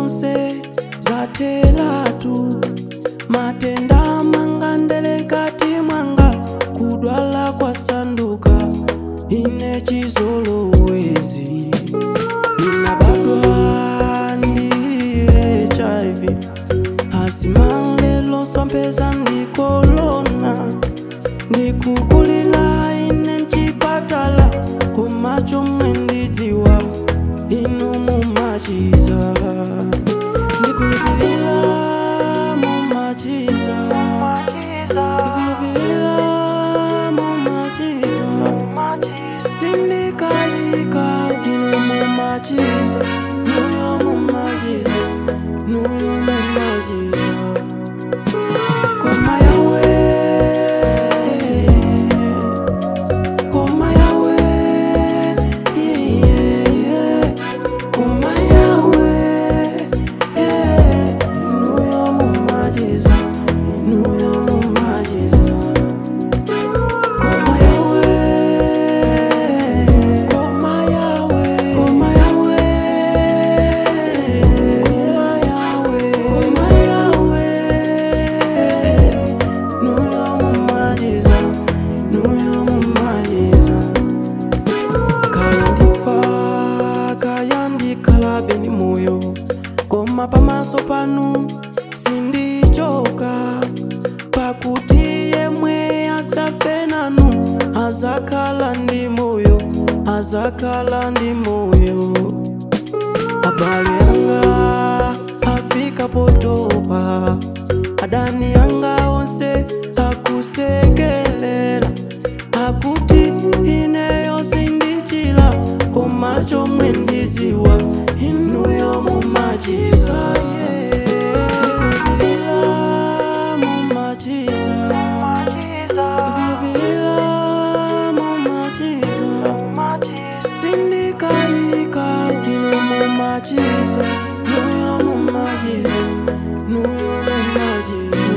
zonse zathelatu matenda mangandele nkati mwanga kudwala kwasanduka ine chizolowezi ninabadwa ndi hiv asimangelo swampeza ndikolona ndikukulila ine mchipatala komacho mwendidziwa inu mumachiza ndikulupilila mumachiza ndikulupilila mumachiza sindikayika inu mumachiza nuyo mumachiza nuyo mumachiza koma yawe koma yawe yeah, yeah. koma yawe yeah. inuyo mumachiza inuyo mumachiza koma yawe koma yawe koma yawe koma yawe koma yawe nuyo mumachiza nuyo mumachiza kaya ndifa kaya ndikhala ni moyo koma pamaso panu sindichoka pakuti yemwe azafe nanu azakhala ndi moyo azakhala ndi moyo abale anga afika potopa adani anga onse akusekelela akuti ineyo sindichila koma chomwe ndidziwa inuyo mumachiza ndikulupilila mumachiza ndikulupilila mumachiza sindikayika inu mumachiza nuyo mumachiza nuyo mumachiza